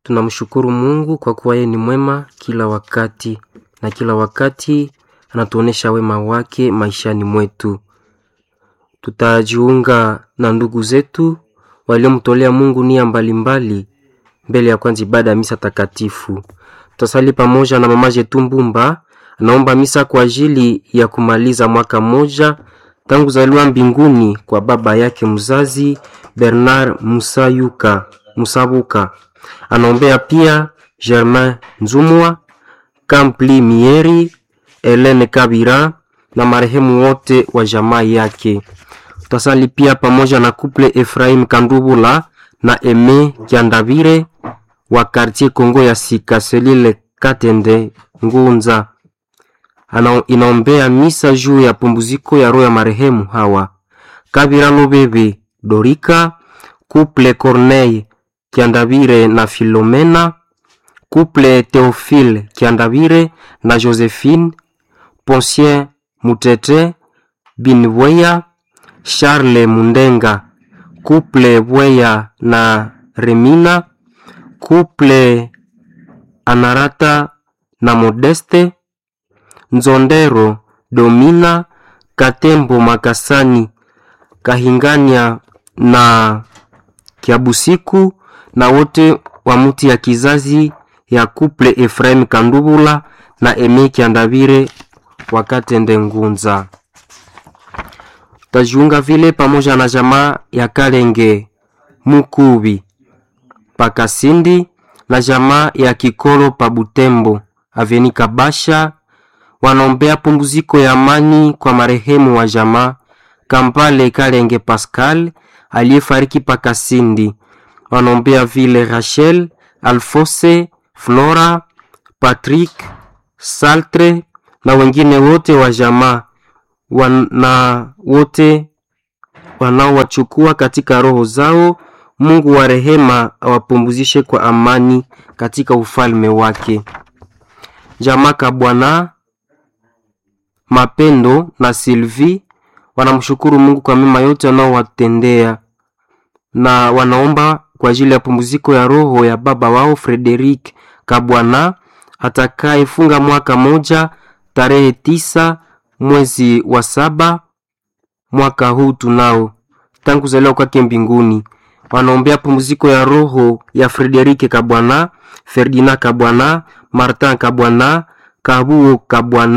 Tunamshukuru Mungu kwa kuwa yeye ni mwema kila wakati, na kila wakati anatuonesha wema wake maishani mwetu. Tutajiunga na ndugu zetu waliomtolea Mungu nia mbalimbali mbele ya kwanza ibada ya misa takatifu. Tutasali pamoja na mama yetu Mbumba, anaomba misa kwa ajili ya kumaliza mwaka mmoja tangu zaliwa mbinguni kwa baba yake mzazi Bernard Musayuka Musabuka. Anaombea pia Germain Nzumwa, Kampli Mieri, Helene Kabira na marehemu wote wa jamaa yake. Tutasali pia pamoja na kuple Efraim Kandubula na Eme Kiandavire wa quartier Kongo ya Sika Selile Katende Ngunza. Ana, inaombea misa juu ya pumbuziko ya roho ya marehemu hawa Kabira Lobebe Dorika, kuple Corneille Kiandavire na Filomena, kuple Theophile Kiandavire na Josephine, Poncien Mutete Binweya, Charles Mundenga, kuple Bweya na Remina, kuple Anarata na Modeste, Nzondero Domina, Katembo Makasani, Kahingania na Kiabusiku na wote wa muti ya kizazi ya kuple Efraim Kandubula na Eme Kiandavire wakatende Ngunza. Tajiunga vile pamoja na jamaa ya Kalenge Mukubi Pakasindi na jamaa ya Kikolo pa Butembo Aveni Kabasha wanaombea pumziko ya amani kwa marehemu wa jamaa Kampale Kalenge Pascal aliyefariki Pakasindi. Wanaombea vile Rachel, Alfose, Flora, Patrick, Saltre na wengine wote wa jamaa na wote wanaowachukua katika roho zao. Mungu wa rehema awapumzishe kwa amani katika ufalme wake. Jamaa Kabwana Mapendo na Sylvie wanamshukuru Mungu kwa mema yote anaowatendea na wanaomba kwa ajili ya pumziko ya roho ya baba wao Frederic Kabwana atakayefunga mwaka moja tarehe tisa mwezi wa saba mwaka huu tunao tangu kuzaliwa kwake mbinguni. Wanaombea pumziko ya roho ya Frederike Kabwana, Ferdinand Kabwana, Martin Kabwana, Kabuo Kabwana